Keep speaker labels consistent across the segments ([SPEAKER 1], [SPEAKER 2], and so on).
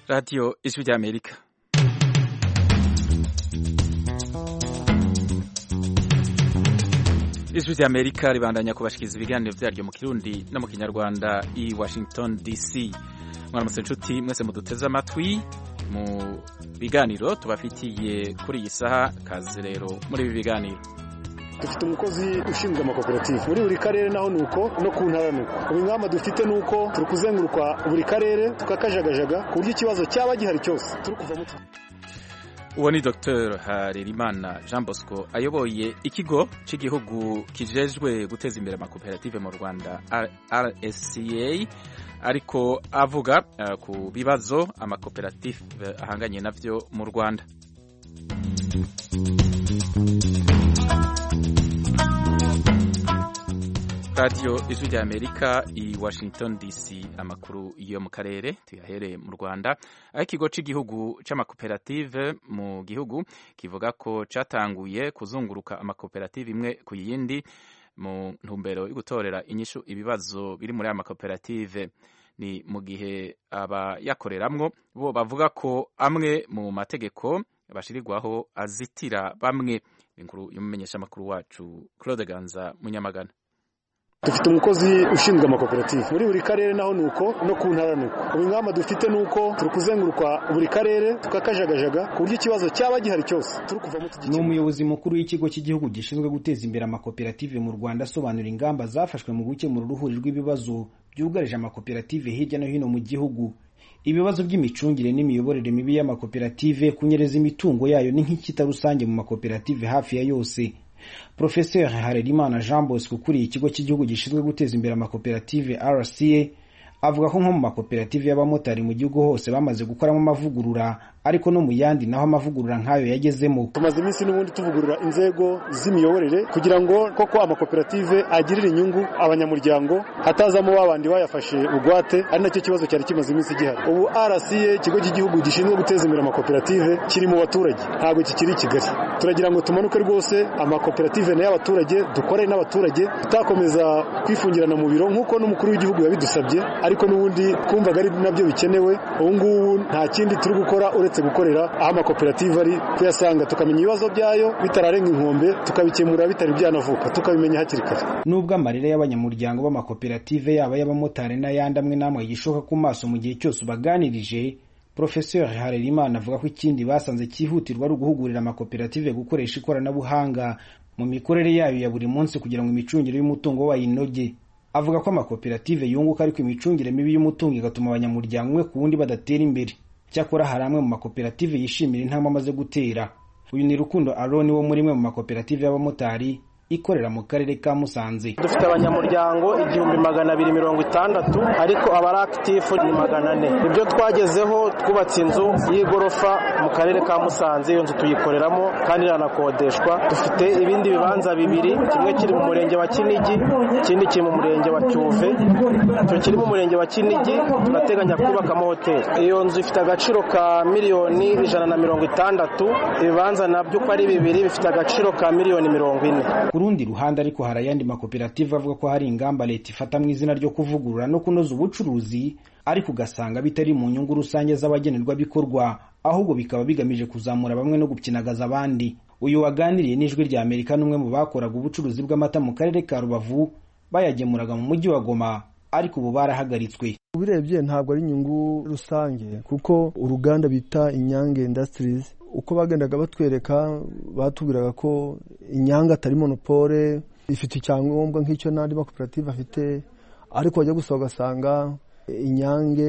[SPEAKER 1] radiyo ijwi ry'amerika ijwi ry'amerika ribandanya kubashikiriza ibiganiro byaryo mu kirundi no mu kinyarwanda i washington dc mwaramutse inshuti mwese muduteze amatwi mu biganiro tubafitiye kuri iyi saha kazi rero muri ibi biganiro
[SPEAKER 2] dufite umukozi ushinzwe amakoperative muri buri karere naho ni uko no ku ntara ni uko ubu ingamba dufite ni uko turi kuzenguruka buri karere tukakajagajaga ku buryo ikibazo cyaba gihari cyose turi kuvamo
[SPEAKER 1] uwo ni dr harerimana jean bosco ayoboye ikigo cy'igihugu kijejwe guteza imbere amakoperative mu rwanda rsca ariko avuga uh, ku bibazo amakoperative ahanganye navyo mu rwanda radiyo ijwi rya amerika i washington dc amakuru yo mu karere tuyahereye mu rwanda aho ikigo cy'igihugu cy'amakoperative mu gihugu kivuga ko cyatanguye kuzunguruka amakoperative imwe ku yindi mu ntumbero yo gutorera inyishu ibibazo biri muri aya makoperative ni mu gihe abayakoreramwo bo bavuga ko amwe mu mategeko bashirirwaho azitira bamwe inkuru y'umumenyeshamakuru wacu claude ganza munyamagana
[SPEAKER 2] dufite umukozi ushinzwe amakoperative muri buri karere naho ni uko no ku ntara ni uko ubu ingamba dufite ni uko turi kuzenguruka buri karere tukakajagajaga ku buryo ikibazo cyaba gihari cyose turi kuvamo
[SPEAKER 3] ni umuyobozi mukuru w'ikigo cy'igihugu gishinzwe guteza imbere amakoperative mu rwanda asobanura ingamba zafashwe mu gukemura uruhuri rw'ibibazo byugarije amakoperative hirya no hino mu gihugu ibibazo by'imicungire n'imiyoborere mibi y'amakoperative kunyereza imitungo yayo ni nk'ikita rusange mu makoperative hafi ya yose Professeur Harerimana Jean Bosco ukuriye ikigo cy'igihugu gishinzwe guteza imbere amakoperative RCA avuga ko nko mu makoperative y'abamotari mu gihugu hose bamaze gukoramo amavugurura ariko no mu yandi naho amavugurura nk'ayo yagezemo
[SPEAKER 2] tumaze iminsi n'ubundi tuvugurura inzego z'imiyoborere kugira ngo koko amakoperative agirire inyungu abanyamuryango hatazamo babandi bayafashe bugwate ari nacyo kibazo cyari kimaze iminsi gihari ubu RCA ikigo cy'igihugu gishinzwe guteza imbere amakoperative kiri mu baturage ntabwo kikiri i Kigali turagira ngo tumanuke rwose amakoperative nayo abaturage dukorane n'abaturage tutakomeza kwifungirana mu biro nk'uko n'umukuru w'igihugu yabidusabye ariko n'ubundi twumvaga ari nabyo bikenewe ubu ngubu nta kindi turi gukora uretse gukorera aho amakoperative ari kuyasanga tukamenya ibibazo byayo bitararenga inkombe tukabikemura bitari byanavuka tukabimenya hakiri kare
[SPEAKER 3] nubwo amarira y'abanyamuryango b'amakoperative yaba y'abamotari n'ayandi amwe n'amwe gishoka ku maso mu gihe cyose ubaganirije Professeur Harerimana avuga ko ikindi basanze cyihutirwa ari uguhugurira amakoperative gukoresha ikoranabuhanga mu mikorere yayo ya buri munsi kugira ngo imicungire y'umutungo wayo inoge avuga ko amakoperative yunguka ariko imicungire mibi y'umutungo igatuma abanyamuryango umwe ku wundi badatera imbere cyakora hari amwe mu makoperative yishimira intambwe amaze gutera uyu ni rukundo aroni wo muri imwe mu makoperative y'abamotari ikorera mu karere ka Musanze
[SPEAKER 4] dufite abanyamuryango igihumbi magana abiri mirongo itandatu ariko abari akitifu ni magana ane ibyo twagezeho twubatse inzu y'igorofa mu karere ka Musanze iyo nzu tuyikoreramo kandi iranakodeshwa dufite ibindi bibanza bibiri kimwe kiri mu murenge wa Kinigi ikindi kiri mu murenge wa Cyuve icyo kiri mu murenge wa Kinigi turateganya kubakamo hoteli iyo nzu ifite agaciro ka miliyoni ijana na mirongo itandatu ibibanza nabyo uko ari bibiri bifite agaciro ka miliyoni mirongo ine
[SPEAKER 3] ku rundi ruhande ariko hari ayandi makoperative avuga ko hari ingamba leta ifata mu izina ryo kuvugurura no kunoza ubucuruzi ariko ugasanga bitari mu nyungu rusange z'abagenerwabikorwa ahubwo bikaba bigamije kuzamura bamwe no gupyinagaza abandi uyu waganiriye n'ijwi rya amerika n'umwe mu bakoraga ubucuruzi bw'amata mu karere ka rubavu bayagemuraga mu mujyi wa goma ariko ubu barahagaritswe
[SPEAKER 5] ubirebye ntabwo ari inyungu rusange kuko uruganda bita inyange industries uko bagendaga batwereka batubwiraga ko inyange atari monopole ifite icyangombwa nk'icyo n'andi makoperative afite ariko wajya gusa ugasanga inyange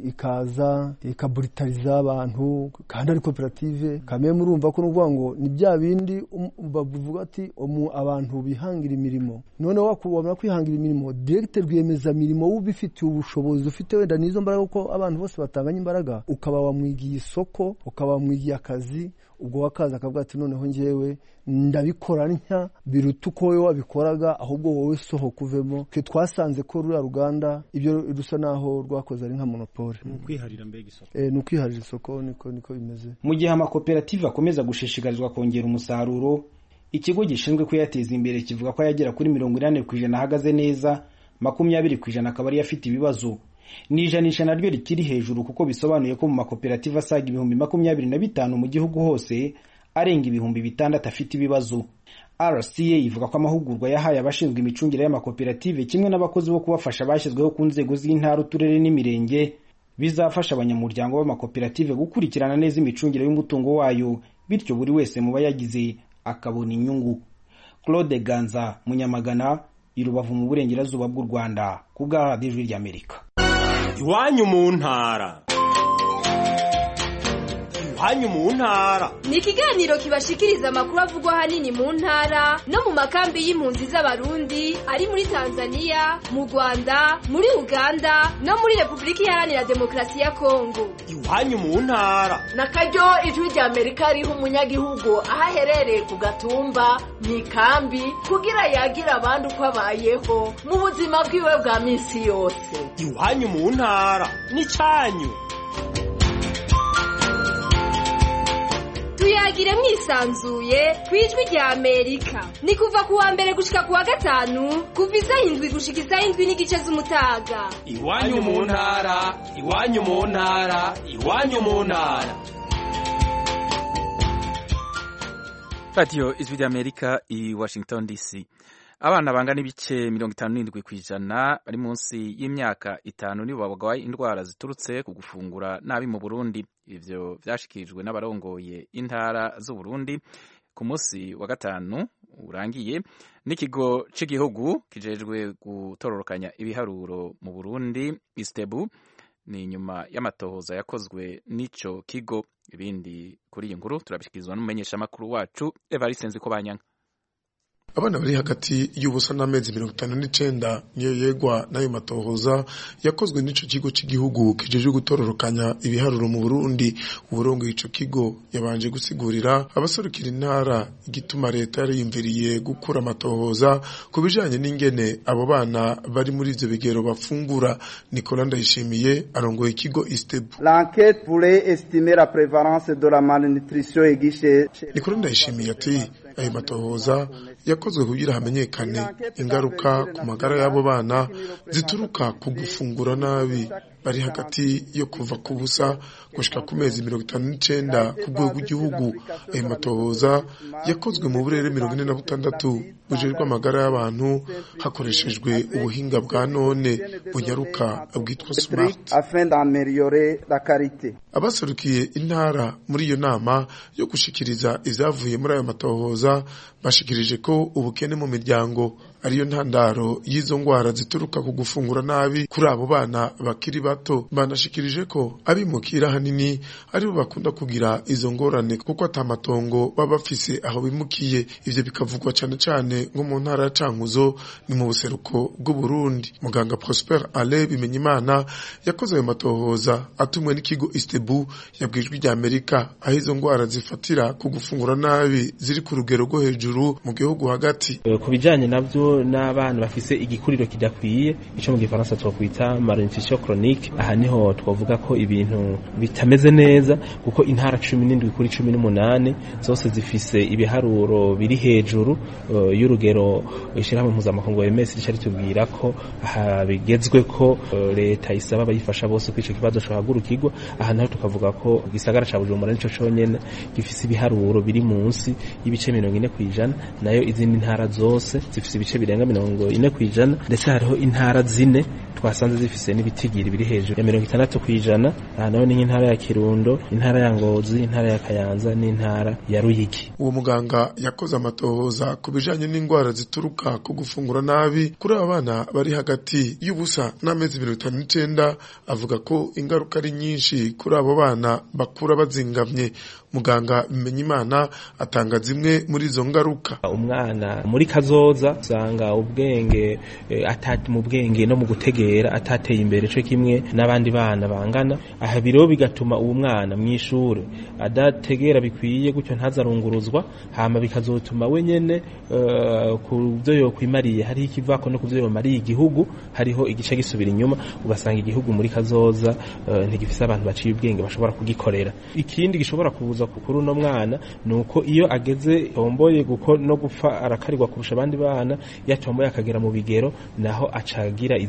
[SPEAKER 5] ikaza ikaburitariza abantu kandi ari koperative kamwe murumva ko nuvuga ngo ni bya bindi bavuga ati abantu bihangira imirimo noneho wabona kwihangira imirimo direkite rwiyemezamirimo ubifitiye ubushobozi ufite wenda n'izo mbaraga kuko abantu bose batanganya imbaraga ukaba wamwigiye isoko ukaba wamwigiye akazi ubwo wakaza akavuga ati noneho ngewe ndabikora ntya biruta uko wowe wabikoraga ahubwo wowe sohoka uvemo twe twasanze ko ruriya ruganda ibyo rusa naho rwakoze ari nka monopole
[SPEAKER 3] ni ukwiharira mbega isoko
[SPEAKER 5] ni ukwiharira isoko niko niko bimeze
[SPEAKER 3] mu gihe amakoperative akomeza gushishikarizwa kongera umusaruro ikigo gishinzwe kuyateza imbere kivuga ko yagera kuri mirongo inani ku ijana ahagaze neza makumyabiri ku ijana akaba ariyo afite ibibazo ni ijanisha naryo rikiri hejuru kuko bisobanuye ko mu makoperative asaga ibihumbi makumyabiri na bitanu mu gihugu hose arenga ibihumbi bitandatu afite ibibazo rca ivuga ko amahugurwa yahaye abashinzwe imicungire y'amakoperative kimwe n'abakozi bo kubafasha bashyizweho ku nzego z'intara uturere n'imirenge bizafasha abanyamuryango b'amakoperative gukurikirana neza imicungire y'umutungo wayo bityo buri wese mu bayagize akabona inyungu claude ganza munyamagana i rubavu mu burengerazuba bw'u rwanda ku bwa radiyo ijwi ry'amerika
[SPEAKER 6] iwanyu mu ntara iwanyu mu ntara
[SPEAKER 7] ni ikiganiro kibashikiriza amakuru avugwa ahanini mu ntara no mu makambi y'impunzi z'abarundi ari muri tanzania mu rwanda muri uganda no muri repubulika iharanira demokarasi ya kongo
[SPEAKER 6] iwanyu mu ntara
[SPEAKER 8] na karyo ijwi rya amerika riha umunyagihugu aho aherereye ku gatumba mu ikambi kugira yagire abandi uko abayeho mu buzima bwiwe bwa minsi yose
[SPEAKER 6] iwanyu mu ntara n'icyanyu
[SPEAKER 7] tuyagire mwisanzuye ku ijwi rya amerika ni kuva ku wa mbere gushika ku wa gatanu kuva isaha indwi gushika isaha indwi n'igice z'umutaga
[SPEAKER 6] iwanyu mu ntara iwanyu mu ntara iwanyu mu ntara
[SPEAKER 1] radiyo ijwi ry'amerika i washington dc abana bangana ibice mirongo itanu n'indwi ku ijana bari munsi y'imyaka itanu nibo barwaye indwara ziturutse ku gufungura nabi mu burundi ivyo vyashikirijwe n'abarongoye intara z'uburundi ku munsi wa gatanu urangiye n'ikigo c'igihugu kijejwe gutororokanya ibiharuro mu burundi istebu ni nyuma y'amatohoza yakozwe n'ico kigo ibindi kuri iyi nkuru turabishikirizwa n'umumenyeshamakuru wacu evariste nzikobanyanga
[SPEAKER 9] abana bari hagati y'ubusa n'amezi mirongo itanu n'icenda niyo yegwa n'ayo matohoza yakozwe n'ico kigo c'igihugu kijejwe gutororokanya ibiharuro mu burundi uburongoye ico kigo yabanje gusigurira abaserukira intara igituma leta yariyumviriye gukura amatohoza ku bijanye n'ingene abo bana bari muri ivyo bigero bafungura nicola ndayishimiye arongoye ikigo istebu
[SPEAKER 10] L'enquête pourrait estimer la prévalence de la malnutrition aiguë chez
[SPEAKER 9] nicola ndayishimiye ati ayo matohoza yakozwe kugira hamenyekane ingaruka ku magara y'abo bana zituruka ku gufungura nabi bari hagati yo kuva ku busa gushika ku mezi mirongo itanu n'icenda ku rwego rw'igihugu ayo matohoza yakozwe mu burere mirongo ine na butandatu bujejwe amagara y'abantu hakoreshejwe ubuhinga bwa none bunyaruka bwitwa smart
[SPEAKER 10] afin d'améliorer la qualité.
[SPEAKER 9] abaserukiye intara muri iyo nama yo gushikiriza ivyavuye muri ayo matohoza bashikirije ko ubukene mu miryango ariyo ntandaro y'izo ngwara zituruka ku gufungura nabi kuri abo bana bakiri bato banashikirije ko abimukira hanini aribo bakunda kugira izo ngorane kuko atamatongo baba bafise aho bimukiye ivyo bikavugwa cane cane nko mu ntara ya Cankuzo ni mu buseruko bw'u Burundi muganga Prosper Ale Bimenyimana yakoze ayo matohoza atumwe n'ikigo Istebu yabwijwe rya Amerika aho izo ngwara zifatira ku gufungura nabi ziri ku rugero rwo hejuru mu gihugu hagati
[SPEAKER 11] ku bijanye navyo n'abana bafise igikuriro kidakwiye ico mu gifaransa twokwita malnutrition chronique aha niho twavuga ko ibintu bitameze neza kuko intara cumi n'indwi kuri cumi n'umunani zose zifise ibiharuro biri hejuru uh, y'urugero ishirahamwe mpuzamakungu OMS rica ritubwira ko aha bigezwe ko uh, leta isaba abayifasha bose ko ico kibazo cohagurukirwa aha naho tukavuga ko igisagara ca Bujumbura nico conyene gifise ibiharuro biri munsi y'ibice mirongo ine kw'ijana nayo izindi ntara zose zifise ibice birenga mirongo ine kw'ijana ndetse hariho intara zine twasanze zifise n'ibitigiri biri hejuru ya mirongo itandatu kw'ijana aha naho ni nk'intara ya Kirundo intara ya Ngozi intara ya Kayanza n'intara ya Ruyigi
[SPEAKER 9] uwo muganga yakoze amatohoza ku bijanye n'indwara zituruka ku gufungura nabi kuri aba bana bari hagati y'ubusa n'amezi mirongo itanu n'icenda avuga ko ingaruka ari nyinshi kuri abo bana bakura bazingamye muganga Bimenyimana atanga zimwe muri izo ngaruka
[SPEAKER 11] umwana muri kazoza usanga ubwenge eh, atati mu bwenge no mu gutegera atateye imbere cyo kimwe n'abandi bana bangana aha biro bigatuma uwo mwana mu ishuri adategera bikwiye gutyo ntazarunguruzwa hama bikazotuma we nyene uh, ku byo yokwimariye hari ikivako no ku byo yomariye igihugu hariho igice gisubira inyuma ugasanga igihugu muri kazoza uh, ntigifise abantu baciye ubwenge bashobora kugikorera ikindi gishobora kubuza kuri uno mwana nuko iyo ageze tomboye guko no gupfa arakarirwa kurusha abandi bana yatomboye akagera mu bigero naho acagira izindi ngwara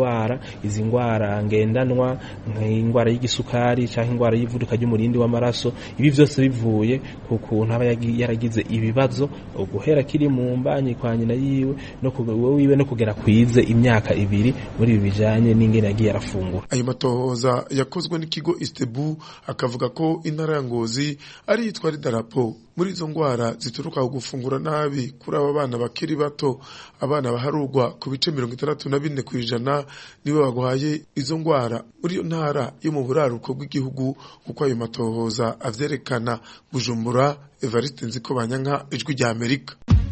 [SPEAKER 11] ngwara izi ngwara ngendanwa nk'ingwara y'igisukari cyangwa ingwara y'ivuduka ry'umurindi w'amaraso ibi byose bivuye ku kuntu aba yaragize ibibazo guhera kiri mu mbanyi kwa nyina yiwe no wiwe no kugera kwize imyaka ibiri muri ibi bijanye n'ingene yagiye arafungura
[SPEAKER 9] ayo matohoza yakozwe n'ikigo Istebu akavuga ko intara ya Ngozi ari yitwa idarapo muri izo ngwara zituruka ku gufungura nabi kuri aba bana bakiri bato abana baharurwa ku bice mirongo itandatu na bine ku ijana nibo bagwaye izo ngwara muri iyo ntara yo mu buraruko bw'igihugu kuko ayo matohoza avyerekana Bujumbura Evariste Nziko Banyanka ijwi rya Amerika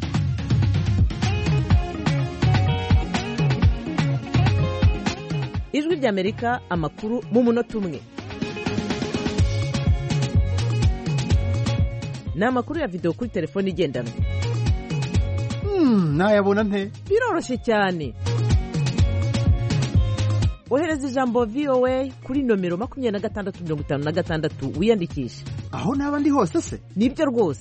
[SPEAKER 12] ijwi ry'amerika amakuru mu munota umwe ni amakuru ya videwo kuri telefone igendanwa
[SPEAKER 13] nayabona nte
[SPEAKER 12] biroroshye cyane ohereza ijambo voa kuri nomero makumyabiri na gatandatu mirongo itanu na gatandatu wiyandikishe
[SPEAKER 13] aho naba ndi hose se
[SPEAKER 12] nibyo rwose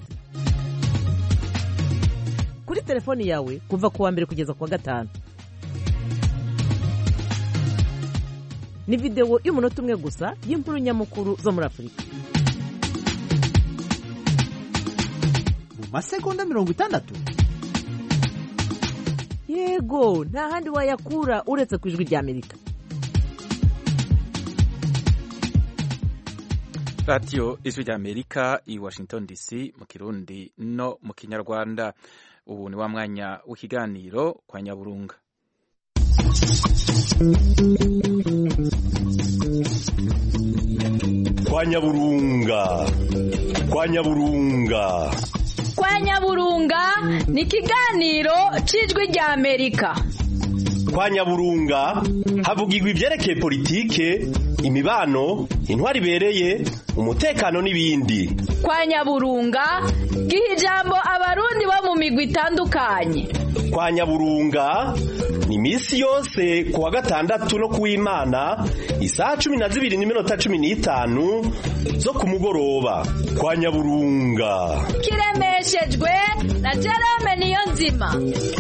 [SPEAKER 12] kuri telefoni yawe kuva ku wa mbere kugeza ku wa gatanu ni videwo y'umunota umwe gusa y'inkuru nyamukuru zo muri afurika
[SPEAKER 13] mu masegonda mirongo itandatu
[SPEAKER 12] yego nta handi wayakura uretse ku ijwi rya amerika
[SPEAKER 1] radiyo ijwi rya amerika i washington dc mu kirundi no mu kinyarwanda ubu ni wa mwanya w'ikiganiro kwa nyaburunga
[SPEAKER 14] kwa nyaburunga kwa nyaburunga
[SPEAKER 15] kwa nyaburunga ni ikiganiro cy'ijwi rya amerika
[SPEAKER 14] kwa nyaburunga havugirwa ibyerekeye politike imibano intwari ibereye umutekano n'ibindi
[SPEAKER 15] kwa nyaburunga giha ijambo abarundi bo mu migwi itandukanye
[SPEAKER 14] kwa nyaburunga ni iminsi yose ku wa gatandatu no kuw'imana isaha cumi na zibiri n'iminota cumi n'itanu zo ku mugoroba kwa nyaburunga
[SPEAKER 15] kiremeshejwe na jerome niyo nzima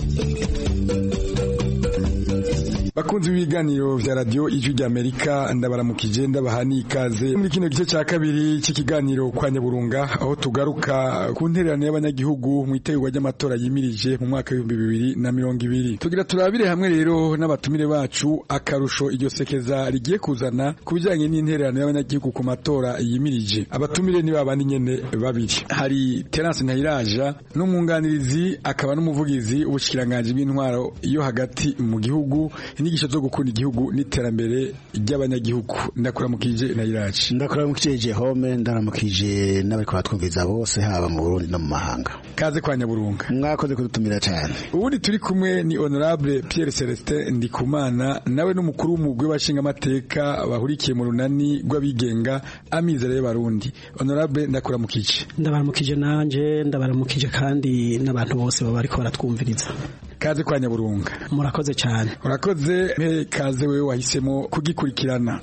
[SPEAKER 16] bakunzi b'ibiganiro vya radio ijwi rya Amerika ndabaramukije ndabaha n'ikaze muri kino gice ca kabiri c'ikiganiro kwa Nyaburunga aho tugaruka ku ntererano y'abanyagihugu mu itegurwa ry'amatora yimirije mu mwaka w'ibihumbi bibiri na mirongo ibiri tugira turabire hamwe rero n'abatumire bacu akarusho iryo sekeza rigiye kuzana ku bijanye n'intererano y'abanyagihugu ku matora yimirije abatumire ni babandi nyene babiri hari Terence Ntayiraja n'umwunganirizi akaba n'umuvugizi w'ubushikiranganje bw'intwaro yo hagati mu gihugu inyigisho zo gukunda igihugu n'iterambere ry'abanyagihugu ndakuramukije na iraci
[SPEAKER 13] ndakuramukije Jehome ndaramukije n'abari kubatwumviza bose haba mu Burundi no mu mahanga
[SPEAKER 16] kaze kwa Nyaburunga
[SPEAKER 13] mwakoze kudutumira cyane
[SPEAKER 16] ubundi turi kumwe ni honorable Pierre Celestin Ndikumana nawe n'umukuru w'umugwi w'abashinga amateka bahurikiye mu runani rw'abigenga amizero y'abarundi honorable ndakuramukije
[SPEAKER 17] ndabaramukije nanje ndabaramukije kandi n'abantu bose baba bariko baratwumviriza
[SPEAKER 16] kaze kwa Nyaburunga
[SPEAKER 17] murakoze cyane
[SPEAKER 16] urakoze mpe kaze wewe wahisemo kugikurikirana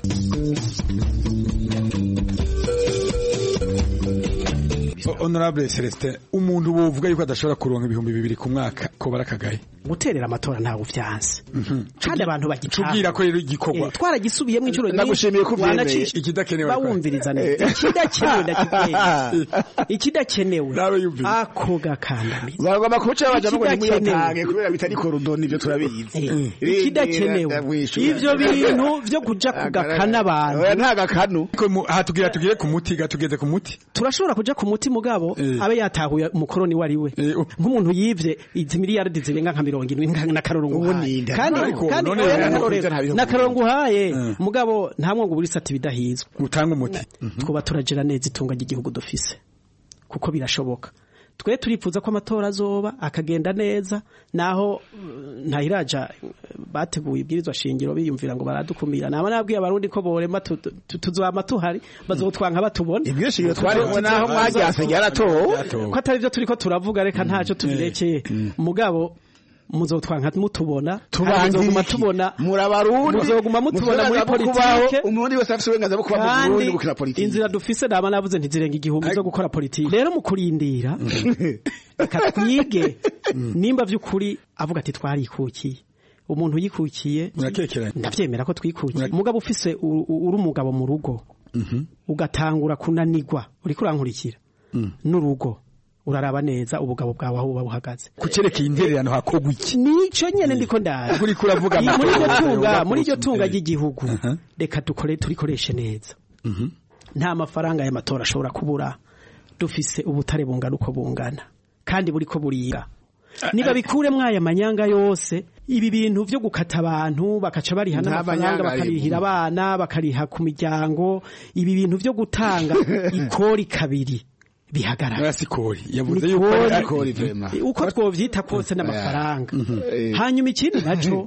[SPEAKER 16] honorable Celestin umuntu wovuga yuko adashobora kuronka ibihumbi bibiri ku mwaka ko barakagaye
[SPEAKER 17] guterera amatora ntawe uvyanse kandi abantu bagitaha
[SPEAKER 16] tubwira ko rero igikorwa
[SPEAKER 17] twaragisubiyemo inshuro
[SPEAKER 13] ndagushimiye ko uvyemeye
[SPEAKER 16] ikidakenewe
[SPEAKER 17] bawumviriza neza ikidakenewe ndakubwiye ikidakenewe ako gakandamiza
[SPEAKER 13] bagomba kuca baja ngo nimuyatange kubera bitari korodoni ibyo turabizi
[SPEAKER 17] ikidakenewe ivyo bintu vyo kuja kugakana abantu
[SPEAKER 13] nta gakanu
[SPEAKER 16] hatubwira tugire ku muti gatugeze ku muti
[SPEAKER 17] turashobora kuja ku muti mugabo abe yatahuye umukoroni wari we nk'umuntu yivye izi miliyaridi zirenga nka mirongo indwi na karongo uhaye kandi kandi na karongo uhaye mugabo ntamwe ngo burisa ati bidahizwe
[SPEAKER 16] utanga umuti
[SPEAKER 17] twuba turagera neza itunga ry'igihugu dufise kuko birashoboka twe turifuza ko amatora azoba akagenda neza naho ntahiraja bateguye ibwirizwa shingiro biyumvira ngo baradukumira naba nabwiye abarundi ko borema tuzama tuhari bazotwanka batubona
[SPEAKER 13] ibwirizwa shingiro twaremwe naho mwaryase ryaratowe
[SPEAKER 17] ko atari byo turiko turavuga reka ntaco tubirekeye mugabo muzotwanka mutubona muzoguma tubona
[SPEAKER 13] murabarundi
[SPEAKER 17] muzoguma mutubona muri politike
[SPEAKER 13] umurundi wese afite uburenganzira bwo kuba mu Burundi gukina politike
[SPEAKER 17] inzira dufise dama navuze ntizirenga igihumbi zo gukora politike rero mu kurindira reka twige nimba vy'ukuri avuga ati twarikukiye umuntu yikukiye
[SPEAKER 16] murakekeranye
[SPEAKER 17] ndavyemera ko twikukiye umugabo ufise u- u- uri umugabo mu rugo ugatangura kunanirwa uriko urankurikira n'urugo uraraba neza ubugabo bwawe aho buba buhagaze
[SPEAKER 16] kucerekeye intererano hakogwa iki
[SPEAKER 17] nico nyene ndiko ndaza
[SPEAKER 16] Kuri kuravuga
[SPEAKER 17] Iyi- muri iryo
[SPEAKER 16] amatora,
[SPEAKER 17] tunga
[SPEAKER 16] yoba
[SPEAKER 17] muri iryo
[SPEAKER 16] kurusha
[SPEAKER 17] tunga
[SPEAKER 16] imbere.
[SPEAKER 17] ry'igihugu reka dukore turikoreshe neza nta mafaranga y'amatora ashobora kubura dufise ubutare bungana uko bungana kandi buriko burira niba bikuremwo aya manyanga yose ibi bintu vyo gukata abantu bakaca bariha
[SPEAKER 13] Nta
[SPEAKER 17] n'amafaranga
[SPEAKER 13] manyanga
[SPEAKER 17] bakarihira
[SPEAKER 13] arimo.
[SPEAKER 17] abana bakariha ku miryango ibi bintu vyo gutanga ikori kabiri bihagarara
[SPEAKER 16] sikori yavuze
[SPEAKER 17] Ni
[SPEAKER 16] yuko ari
[SPEAKER 17] kori-
[SPEAKER 16] akori vraiment.
[SPEAKER 17] uko twovyita kose n'amafaranga
[SPEAKER 16] Eh.
[SPEAKER 17] hanyuma ikindi naco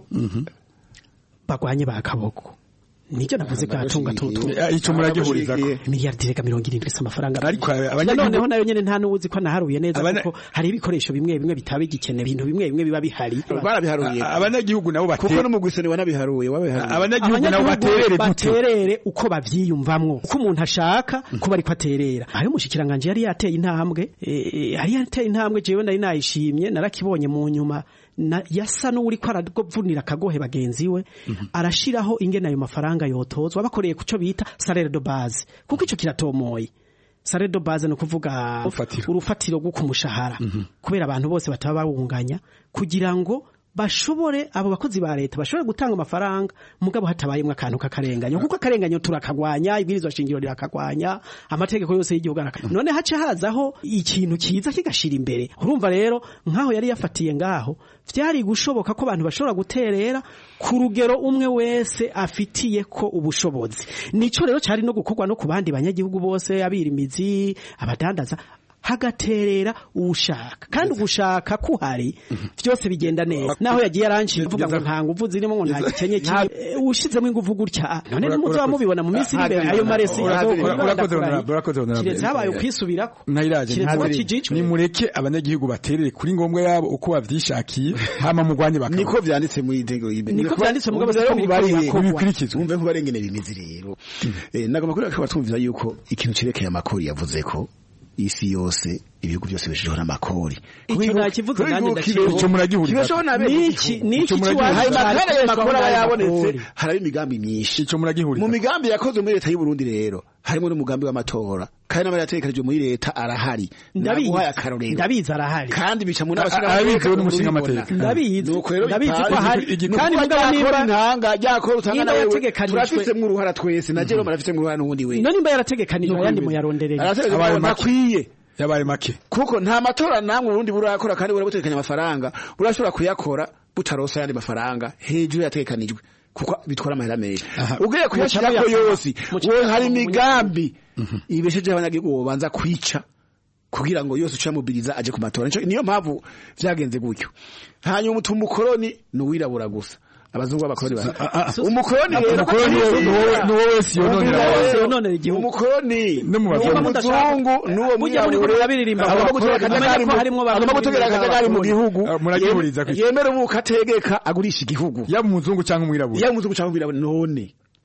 [SPEAKER 17] bagwanye ba kaboko nicyo navuze gatunga tutu
[SPEAKER 16] Eh, ico muragihurizako.
[SPEAKER 17] miliyari rega mirongo irindwi si amafaranga
[SPEAKER 16] Ariko
[SPEAKER 17] Na
[SPEAKER 16] abanyagihugu-
[SPEAKER 17] noneho nayo nyene nta n'uwuzi ko naharuye neza
[SPEAKER 16] Abana-
[SPEAKER 17] kuko hari ibikoresho bimwe bimwe bitaba bigikenewe ibintu bimwe bimwe biba bihari
[SPEAKER 10] barabiharuye
[SPEAKER 16] A- abanyagihugu nabo bate-
[SPEAKER 10] kuko n'umugwisani wanabiharuye wabiharuye
[SPEAKER 16] abanyagihugu nabo baterere gute
[SPEAKER 17] baterere uko bavyiyumvamwo uko umuntu ashaka kuba ariko aterera ayo mushikiranganje yari yateye intambwe eh, eh, yari yateye intambwe jewe nari nayishimye narakibonye mu nyuma na, yasa n'uri ko aravunira akagohe bagenzi we arashiraho ingene ayo mafaranga yotozwa bakoreye kuco bita salaire de base kuko ico kiratomoye salaire de base no kuvuga urufatiro rwo kumushahara kubera abantu bose bataba bawunganya kugira ngo bashobore abo bakozi ba leta bashobore gutanga amafaranga mugabo hatabayemwo akantu k'akarenganyo kuko akarenganyo turakagwanya ibwirizwa shingiro rirakagwanya amategeko yose y'igihugu arakagwanya none hace hazaho ikintu kiza kigashira imbere urumva rero nk'aho yari yafatiye ngaho vyari gushoboka ko abantu bashobora guterera ku rugero umwe wese afitiye ko ubushobozi nico rero cari no gukorwa no ku bandi banyagihugu bose abirimizi abadandaza hagaterera uwushaka kandi ugushaka kuhari vyose bigenda neza naho yagiye aranciye avuga ngo nta nguvu zirimo ngo nta gikenye kimwe Eh, ushizemo inguvu gutya none nimuzaba mubibona mu minsi iri imbere ayo maresi
[SPEAKER 16] Urakoze,
[SPEAKER 17] azokora
[SPEAKER 16] urakoze,
[SPEAKER 17] badakora.
[SPEAKER 16] honorable, urakoze, honorable.
[SPEAKER 17] kiretse habaye ukwisubirako
[SPEAKER 16] Nahiraje
[SPEAKER 17] kiretse ko
[SPEAKER 16] ntaziri.
[SPEAKER 17] kijijwe
[SPEAKER 16] nimureke abanyagihugu baterere kuri ngombwa yabo uko bavyishakiye hama mugwanye bakaba
[SPEAKER 10] niko vyanditse muri intego y'ibintu
[SPEAKER 17] Niko vyanditse mugabo siko biriko birakorwa.
[SPEAKER 10] bikurikizwa umve nkuba rengene bimeze rero eh nagomba kuri akaba twumvira yuko ikintu cerekeye amakori yavuze ko isi yose ibihugu byose bishijeho n'amakori
[SPEAKER 17] Ico nakivuze nanjye ndakizi.
[SPEAKER 10] Ico muragihuriza
[SPEAKER 17] Ico Niki- niki kiwacu
[SPEAKER 10] hari makara
[SPEAKER 17] cari
[SPEAKER 10] ya makora
[SPEAKER 17] kwishwa
[SPEAKER 10] yabonetse
[SPEAKER 17] n'amakori.
[SPEAKER 10] haraba imigambi myinshi
[SPEAKER 16] ico muragihuriza
[SPEAKER 10] mu migambi yakozwe muri leta y'u Burundi rero harimo n'umugambi w'amatora kandi n'abari yategekanijwe muri leta arahari
[SPEAKER 17] Ndabizi.
[SPEAKER 10] naguhaye akarorero
[SPEAKER 17] ndabizi arahari
[SPEAKER 10] kandi bica mu
[SPEAKER 16] A- a- abizewe n'umushinga
[SPEAKER 10] n'abashinga
[SPEAKER 16] amateka.
[SPEAKER 17] ndabizi
[SPEAKER 10] nuko rero
[SPEAKER 17] ndabizi ko
[SPEAKER 10] bipanze.
[SPEAKER 17] ahari
[SPEAKER 10] Igikorwa
[SPEAKER 17] kandi mugabo
[SPEAKER 10] ryakora
[SPEAKER 17] nimba
[SPEAKER 10] intanga ryakora utanga
[SPEAKER 17] nimba
[SPEAKER 10] na wewe
[SPEAKER 17] yategekanijwe-
[SPEAKER 10] turafitsemwo uruhara twese na jero marafitsemwo uruhara n'uwundi we
[SPEAKER 17] no nimba yarategekanijwe ayandi muyaronderere
[SPEAKER 10] arategekanijwe
[SPEAKER 16] Abaye
[SPEAKER 10] ngo
[SPEAKER 16] make.
[SPEAKER 10] ntakwiye
[SPEAKER 16] yabaye make
[SPEAKER 10] kuko nta matora namwe urundi burakora kandi burabutekanya amafaranga burashobora kuyakora butarosa ayandi mafaranga hejuru yategekanijwe kuko bitwara amahera menshi ugiye kuyashirako
[SPEAKER 17] Muca
[SPEAKER 10] yose
[SPEAKER 17] muca
[SPEAKER 10] wowe hari
[SPEAKER 17] muyasaba
[SPEAKER 10] imigambi ibeshejeho abanyagihugu bobanza kwica kugira ngo yose ucamubiriza aje ku matora Nico- niyo mpamvu vyagenze gutyo hanyuma utuma umukoroni ni uwirabura gusa abazungu b'abakoroni ba umukoroni rero
[SPEAKER 16] umukoroni ni wowe- ni wowe- ni wowe wese yononera
[SPEAKER 10] Umukoroni-
[SPEAKER 17] wese yononera igihugu.
[SPEAKER 10] umukoroni
[SPEAKER 16] No mu
[SPEAKER 10] n'uwo
[SPEAKER 16] bazungu.
[SPEAKER 10] muzungu n'uwo
[SPEAKER 17] Burya muri
[SPEAKER 10] mwirabure
[SPEAKER 17] kurira biririmba
[SPEAKER 10] agomba
[SPEAKER 17] abakoroni.
[SPEAKER 10] gutera akajagari
[SPEAKER 17] Mumenye ko harimwo
[SPEAKER 10] mu-
[SPEAKER 17] abantu
[SPEAKER 10] agomba gutera
[SPEAKER 17] biririmba
[SPEAKER 10] akajagari mu
[SPEAKER 17] abakoroni.
[SPEAKER 10] gihugu
[SPEAKER 16] Ah, muragihuriza
[SPEAKER 10] Yem-
[SPEAKER 16] kwiki?
[SPEAKER 10] yemera ubuka ategeka agurisha igihugu
[SPEAKER 16] yaba umuzungu cyangwa umwirabura
[SPEAKER 10] yaba umuzungu cyangwa umwirabure none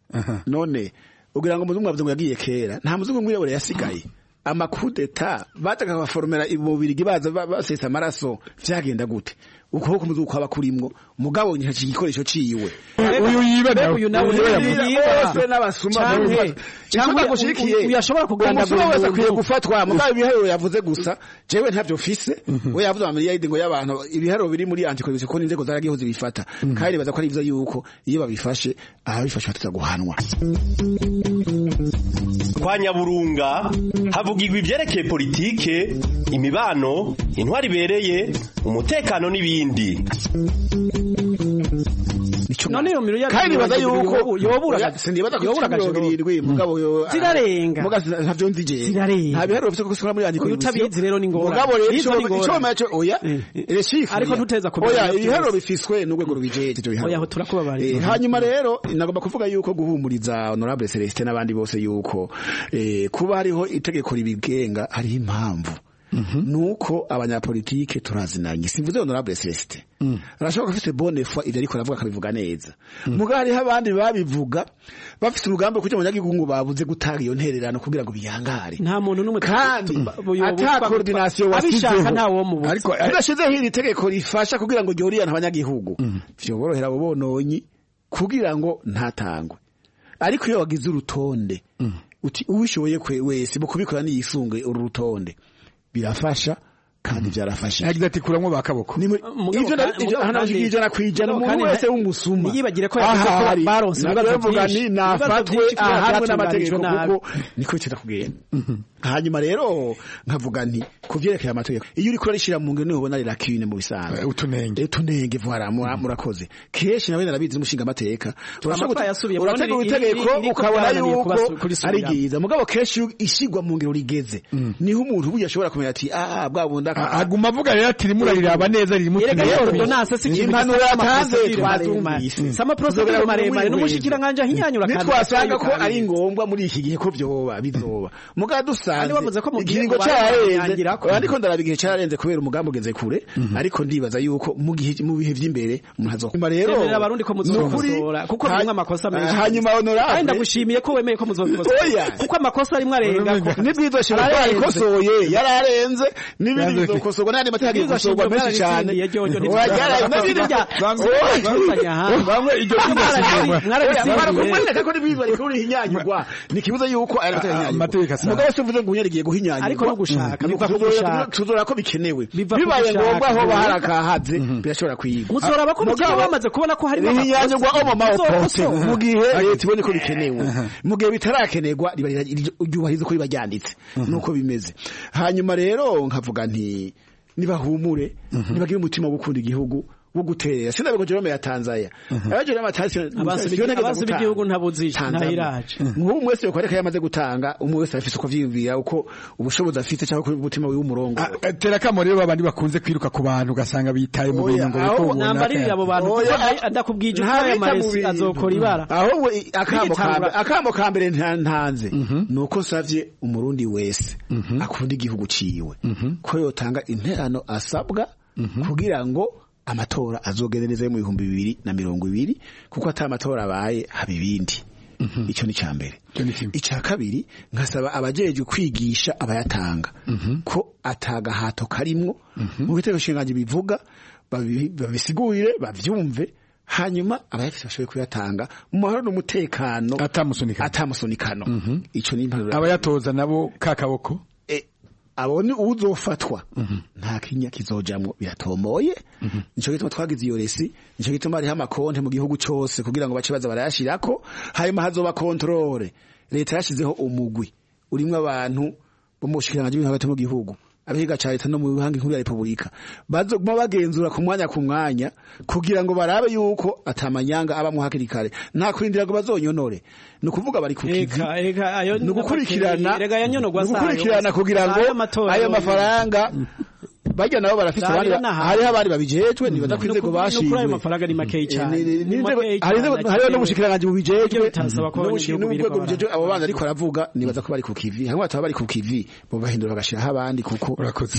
[SPEAKER 10] none ugira ngo umuzungu wavuze ngo yagiye kera nta muzungu w'umwirabure yasigaye amakudeta bataka baforomera imubirigi baza ba- basesa amaraso vyagenda gute ukuboko kumuzungu kwaba kurimwo mugabo nyaci igikoresho ciwe
[SPEAKER 16] uyu yiba nawe
[SPEAKER 17] uyu nawe
[SPEAKER 16] uyu
[SPEAKER 17] yiba.
[SPEAKER 16] yiba.
[SPEAKER 10] bose n'abasuma
[SPEAKER 17] Canke-
[SPEAKER 10] bose.
[SPEAKER 17] canke
[SPEAKER 10] Icyo gushikiye
[SPEAKER 17] uyu yashobora kugandagura
[SPEAKER 10] umusuma wese
[SPEAKER 17] umuntu.
[SPEAKER 10] akwiye gufatwa mugabo ibiharuro yavuze gusa jewe ntavyo mfise we yavuze amamiliyaridi ngo y'abantu ibiharuro biri muri antikorupsiyo ko n'inzego zaragiyeho zibifata kandi baza ko ari ivyo yuko iyo babifashe ababifashe batuza guhanwa
[SPEAKER 14] kwa nyaburunga havugirwa ivyerekeye politike imibano intwari ibereye umutekano n'ibindi
[SPEAKER 17] none iyo miliyari
[SPEAKER 10] kandi baza yuko
[SPEAKER 17] yobura
[SPEAKER 10] sindibaza ko
[SPEAKER 17] yobura
[SPEAKER 10] mirongo irindwi mugabo yo
[SPEAKER 17] Zirarenga.
[SPEAKER 10] muga ntavyo nzi je
[SPEAKER 17] Zirarenga.
[SPEAKER 10] nta biharuro bifite ko muri
[SPEAKER 17] Uyu utabizi rero ni ingorane.
[SPEAKER 10] mugabo rero
[SPEAKER 17] Izo ni ingorane.
[SPEAKER 10] ico macho oya les chiffres
[SPEAKER 17] Ariko ntuteza kubimenya
[SPEAKER 10] oya
[SPEAKER 17] byose.
[SPEAKER 10] ibiharuro bifiswe n'urwego rubijeje ivyo biharuro
[SPEAKER 17] Oya, aho turakubabariza.
[SPEAKER 10] Eh, hanyuma rero nagomba kuvuga yuko guhumuriza honorable Celestin n'abandi bose yuko eh, kuba hariho itegeko ribigenga hariho impamvu nuko abanyapolitike turazinanye simvuze honorable Celestin arashobora afite bonne foi ivyo ariko aravuga akabivuga neza muga hariho abandi babivuga bafite urugamba kugira ngo abanyagihugu ngo babuze gutanga iyo ntererano kugira ngo biyangare
[SPEAKER 17] nta muntu n'umwe
[SPEAKER 10] kandi ata coordination wasizeho ariko udashizeho iri tegeko rifasha kugira ngo ryoriyane abanyagihugu vyoborohera abo bononyi kugira ngo ntatangwe ariko iyo wagize urutonde uti uwishoboye wese mu kubikora niyisunge uru rutonde birafasha kandi byarafashe
[SPEAKER 16] yagize ati kuramwo bakaboko
[SPEAKER 10] ivyo hanashikije ijana kwijana umuntu wese w'umusuma
[SPEAKER 17] yibagire ko yavuze ko baronse
[SPEAKER 10] bavuga ni nafatwe ahanwe n'amategeko kuko niko cita kugenda hanyuma rero nkavuga nti kuvyerekeye amategeko iyo uriko urarishira mu ngene ubona rirakine mu bisanzwe
[SPEAKER 16] utunenge
[SPEAKER 10] utunenge voilà murakoze kenshi nawe narabizi umushinga amateka urategura itegeko ukabona yuko ari ryiza mugabo kenshi ishigwa mu ngiro rigeze niho umuntu burya ashobora kumenya ati ah bwa bunda
[SPEAKER 16] aguma avuga rero ati rimwe riraba neza riri mu
[SPEAKER 10] impanuro yatanze twazumvise
[SPEAKER 17] sama procedure maremare n'umushikiranganje ahinyanyura
[SPEAKER 10] kandi twasanga ko ari ngombwa muri iki gihe ko byoba bizoba mugabo dusanze ikiringo cyarenze ariko ndaraba igihe cyarenze kubera umugambi ugeze kure ariko ndibaza yuko mu gihe mu bihe vy'imbere umuntu azokuma rero
[SPEAKER 17] abarundi ko muzokosora kuko bimwe amakosa menshi
[SPEAKER 10] hanyuma honorable
[SPEAKER 17] kandi ndagushimiye ko wemeye ko muzokosora kuko amakosa arimwe arenga
[SPEAKER 10] nibwizo shira yarikosoye yararenze n'ibindi bizokosorwa n'andi mategeko agiye menshi cyane wajyara n'ibindi bya
[SPEAKER 16] bamwe iryo
[SPEAKER 10] mwarabisimbuye ko nibwizo ariko rihinyanyurwa nikibuza yuko aya
[SPEAKER 16] amategeko
[SPEAKER 10] asaba mugabo se mvuze ngo unyarigiye guhinyanyurwa
[SPEAKER 17] ariko no gushaka biva ku gushaka
[SPEAKER 10] tuzora ko bikenewe bibaye ngombwa aho baharakahaze birashobora kwigwa
[SPEAKER 17] muzora ko mugabo bamaze kubona ko hari
[SPEAKER 10] rihinyanyurwa omo maopote mu gihe leta ibone ko bikenewe mu gihe bitarakenerwa ryubahiriza ko riba ryanditse nuko bimeze hanyuma rero nkavuga nti nibahumure nibagire umutima wo gukunda igihugu wo guterera sinabigo Jerome ya Tanzania abaje
[SPEAKER 17] n'amatansi b'igihugu ntabuzije ntahiraje
[SPEAKER 10] nk'ubu mwese yo kwareka yamaze gutanga umwe wese afise uko vyiyumvira uko ubushobozi afite cyangwa kuri umutima wiwe umurongo
[SPEAKER 16] tera kamo rero babandi bakunze kwiruka ku bantu ugasanga bitaye mu bintu ngo biko
[SPEAKER 17] nambarira abo bantu ndakubwije ko aya maresi azokora ibara
[SPEAKER 10] aho akambo kambe akambo kambere ntanze nuko savye umurundi wese akunda igihugu ciwe ko yotanga interano asabwa kugira ngo amatora azogendereza mu bihumbi bibiri na mirongo ibiri kuko ata amatora abaye haba ibindi icyo ni cya mbere icya kabiri nkasaba abajejwe kwigisha abayatanga ko atagahato karimwo mu bitego shinganje bivuga babisigurire bavyumve hanyuma abayafite bashoboye kuyatanga mu mahoro n'umutekano
[SPEAKER 16] atamusunikano
[SPEAKER 10] atamusunikano ico ni impanuro
[SPEAKER 16] abayatoza nabo kakaboko
[SPEAKER 10] abone uzofatwa nta kinya kizojamwo biratomoye nico gituma twagize iyo resi nico gituma hariho amakonte mu gihugu cose kugira ngo bace baza barayashirako hanyuma hazoba kontrole leta yashizeho umugwi urimwo abantu bo mu bushikiranganji bw'ibintu hagati mu gihugu abiga ca leta no mu bihangi nkuru ya repubulika bazoguma bagenzura ku mwanya ku mwanya kugira ngo barabe yuko atamanyanga abamwo hakiri kare nta kurindira ngo bazonyonore ni ukuvuga bari ku kivi ni ugukurikirana gukurikirana kugira ngo ayo mafaranga bajya nabo barafite abandi hariho abandi babijejwe nibaza ko inzego bashimwe
[SPEAKER 17] ayo mafaranga ni makeyi cyane
[SPEAKER 10] hariho n'ubushikiranganje bubijejwe n'urwego bujejwe abo bana ariko aravuga nibaza ko bari ku kivi hamwe bataba bari ku kivi bo bahindura bagashiraho abandi kuko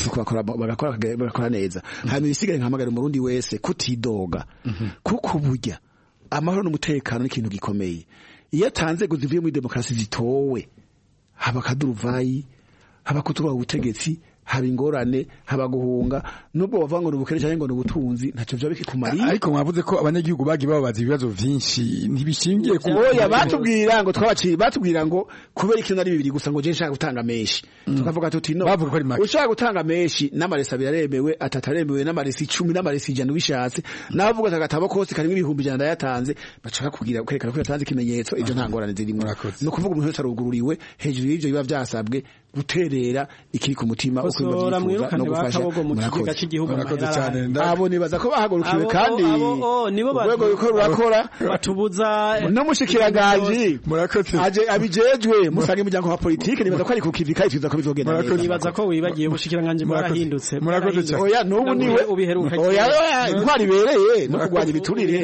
[SPEAKER 10] bagakora neza hanyuma ibisigaye nkahamagara umurundi wese kutidoga kuko burya amahoro n'umutekano ni ikintu gikomeye iyo atanzego zivuye muri demokarasi zitowe haba akaduruvayi haba kutubaha ubutegetsi haba ingorane haba guhunga nubwo bavuga ngo ni ubukene cyangwa ngo ni ubutunzi ntacyo byaba bikikumariye
[SPEAKER 16] ariko mwavuze ko abanyagihugu bagiye bababaza ibibazo vyinshi ntibishingiye ku
[SPEAKER 10] oya batubwira ngo twabaciye batubwira ngo kubera ikintu ari bibiri gusa ngo je nshaka gutanga menshi tukavuga tuti no
[SPEAKER 16] bavuga ko ari make
[SPEAKER 10] ushaka gutanga menshi n'amaresi abiri aremewe atatu aremewe n'amaresi icumi n'amaresi ijana ubishatse nabavuga ati agatabo kose karimo ibihumbi ijana ndayatanze bashaka kugira kwerekana ko yatanze ikimenyetso ivyo nta ngorane zirimo ni ukuvuga umuntu wese arugururiwe hejuru y'ivyo biba vyasabwe guterera ikiri ku mutima uko biba vyifuza no gufasha
[SPEAKER 17] murakoze
[SPEAKER 10] cyane abo nibaza ko bahagurukiwe kandi urwego ruko rurakora
[SPEAKER 17] batubuza
[SPEAKER 10] n'umushikiranganje aje abijejwe musanga imiryango wa politike nibaza ko ari ku kivi kandi twiza ko bizogenda neza
[SPEAKER 17] nibaza ko wibagiye ubushikiranganje bwarahindutse
[SPEAKER 16] murakoze cyane
[SPEAKER 10] oya nubu niwe oya intwari bereye no kurwanya ibiturire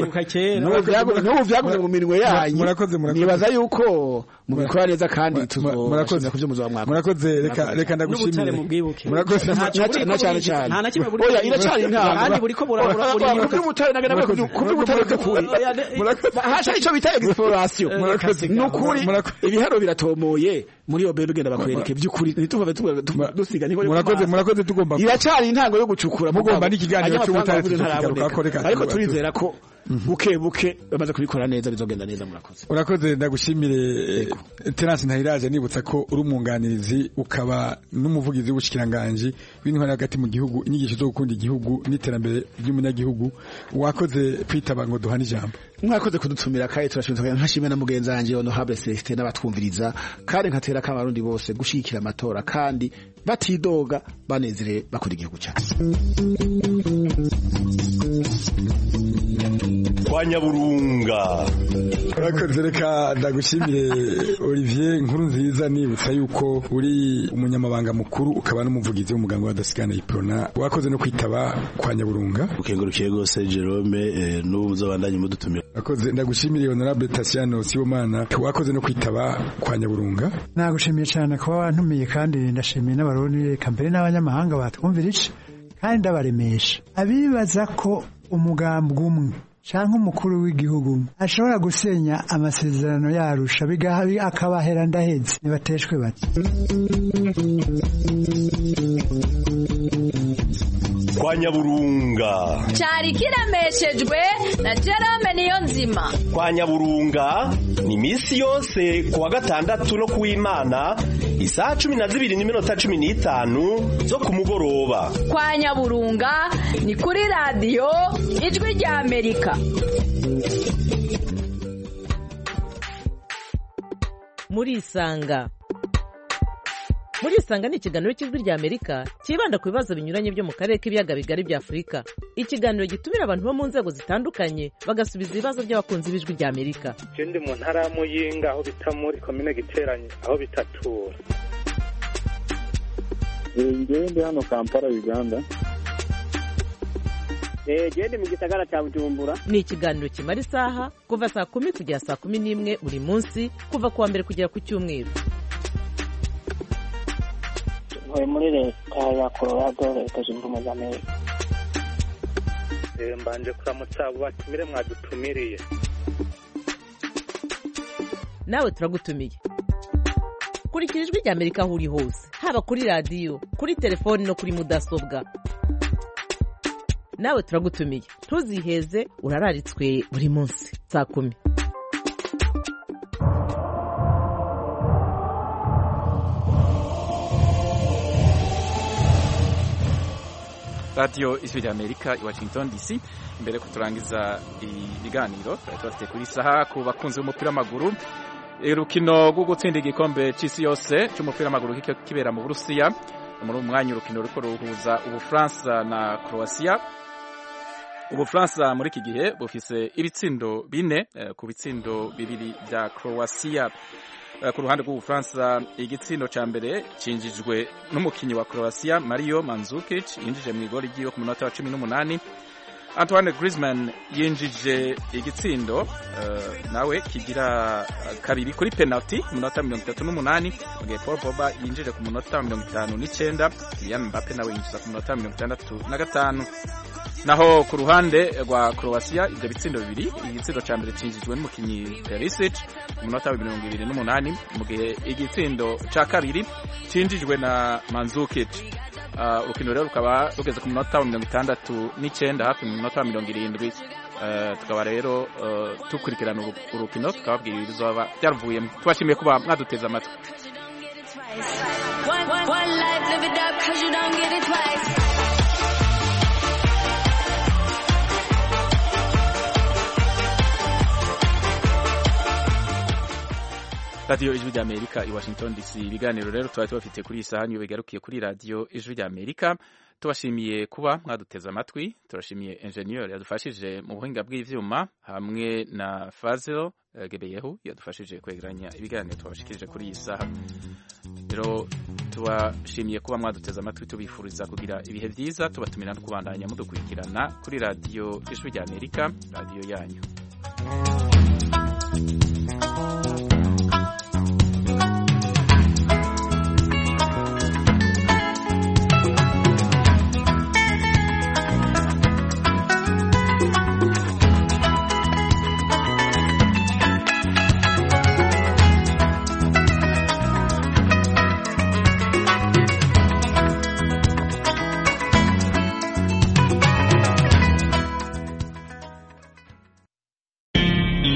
[SPEAKER 10] n'ubu vyaguze mu minwe yanyu nibaza yuko mubikora neza kandi tuzobakoze ku byo muzaba
[SPEAKER 16] murakoze murakoze reka reka ndagushimire murakoze
[SPEAKER 10] na cyane cyane
[SPEAKER 17] nta na kimwe buri
[SPEAKER 10] oya iracari intambwe
[SPEAKER 17] kandi buriko burabura buri
[SPEAKER 10] kuri butare nagana kuri butare by'ukuri hasha ico bita exploration ni ukuri ibiharo biratomoye muri iyo bebe genda bakwereke by'ukuri ntituve dusiga niko
[SPEAKER 16] murakoze murakoze tugomba
[SPEAKER 10] iracari intango yo gucukura
[SPEAKER 16] mugomba n'ikiganiro cy'ubutare tukigaruka reka
[SPEAKER 10] ariko turizera ko buke buke bamaze kubikora neza bizogenda neza murakoze
[SPEAKER 16] urakoze ndagushimire Terence Ntahiraje nibutsa ko uri umwunganirizi ukaba n'umuvugizi w'ubushikiranganje w'intwari hagati mu gihugu inyigisho zo gukunda igihugu n'iterambere ry'umunyagihugu wakoze kwitaba ngo duhane ijambo
[SPEAKER 10] mwakoze kudutumira kandi turashimira nkashimira na mugenzi wanjye honorable Celestin n'abatwumviriza kandi nkatera kama abarundi bose gushikira amatora kandi batidoga banezere bakora igihugu cyacu
[SPEAKER 14] kwa nyaburunga
[SPEAKER 16] urakoze reka ndagushimire Olivier nkuru nziza nibutsa yuko uri umunyamabanga mukuru ukaba n'umuvugizi w'umuganga wa dasigana iprona wakoze no kwitaba kwa nyaburunga
[SPEAKER 13] ukengurukiye rwose Jerome eh, n'ubu muzabandanye mudutumira
[SPEAKER 16] urakoze ndagushimire honorable Tatiano Sibomana wakoze no kwitaba kwa nyaburunga
[SPEAKER 18] nagushimiye cyane kuba wantumiye kandi ndashimiye n'abarundi reka mbere n'abanyamahanga batwumvirije kandi ndabaremesha abibaza ko umugambwe umwe cyangwa umukuru w'igihugu ashobora gusenya amasezerano yarusha akabahera ndahetse nibateshwe bati
[SPEAKER 14] kwa nyaburunga
[SPEAKER 15] cyari kiremeshejwe na Jerome niyo nzima
[SPEAKER 14] kwa nyaburunga ni iminsi yose ku wa gatandatu no ku w'imana isaha cumi na zibiri n'iminota cumi n'itanu zo ku mugoroba
[SPEAKER 15] kwa nyaburunga ni kuri radiyo ijwi rya amerika
[SPEAKER 12] murisanga murisanga ni ikiganiro cy'ijwi rya amerika cyibanda ku bibazo binyuranye byo mu karere k'ibiyaga bigari bya afurika ikiganiro gitumira abantu bo mu nzego zitandukanye bagasubiza ibibazo by'abakunzi b'ijwi rya amerika
[SPEAKER 19] icyo ndi mu ntara ya muyinga aho bita muri komine giteranye aho bitatura
[SPEAKER 20] ngewe ndi hano kampala uganda
[SPEAKER 21] gende mu gisagara cya bujumbura
[SPEAKER 12] ni ikiganiro kimara isaha kuva saa kumi kugera saa kumi n'imwe buri munsi kuva ku wa mbere kugera ku cyumweru
[SPEAKER 21] ntuye muri leta ya colorado leta zunze ubumwe za amerika
[SPEAKER 19] mbanje kuramutsa abo batumire mwadutumiriye
[SPEAKER 12] nawe turagutumiye kurikira ijwi rya amerika aho uri hose haba kuri radiyo kuri telefoni no kuri mudasobwa nawe turagutumiye ntuziheze urararitswe buri munsi saa kumi
[SPEAKER 1] radiyo ijwi rya amerika i washington dc imbere ko turangiza ibiganiro twari tubafite kuri saha ku bakunzi b'umupira w'amaguru urukino rwo gutsinda igikombe cy'isi yose cy'umupira w'amaguru kibera mu burusiya muri uyu mwanya urukino ruriko ruhuza ubufaransa na croatia ubufaransa muri iki gihe bufise ibitsindo bine ku bitsindo bibiri bya croatia ku ruhande rw'ubufaransa igitsindo cya mbere cinjijwe n'umukinnyi wa croatia mario manzukic yinjije mu igori ry'iwe ku munota wa cumi n'umunani antoine griezmann yinjije igitsindo uh, nawe kigira kabiri kuri penalty ku munota mirongo itatu n'umunani mu gihe paul boba yinjije ku munota mirongo itanu n'icyenda kylian mbappe nawe yinjiza ku munota mirongo itandatu na gatanu naho ku ruhande rwa croatia ibyo bitsindo bibiri igitsindo cya mbere cinjijwe n'umukinnyi perisic ku munota wa mirongo ibiri n'umunani mu gihe igitsindo cya kabiri cinjijwe na manzukic urukino rero rukaba rugeze ku munota wa mirongo itandatu n'icyenda hafi mu minota wa mirongo irindwi tukaba rero dukurikirana urukino tukababwira ibizaba byaruvuyemo tubashimiye kuba mwaduteze amatwi radiyo ijwi rya amerika i washington dc ibiganiro rero tuba tubafite kuri iyi saha niyo bigarukiye kuri radiyo ijwi rya amerika tubashimiye kuba mwaduteze amatwi turashimiye enjeniyeri yadufashije mu buhinga bw'ibyuma hamwe na fazil gebeyehu yadufashije kwegeranya ibiganiro tubashikirije kuri iyi saha rero tubashimiye kuba mwaduteze amatwi tubifuriza kugira ibihe byiza tubatumira no kubandanya mudukurikirana kuri radiyo ijwi rya amerika radiyo yanyu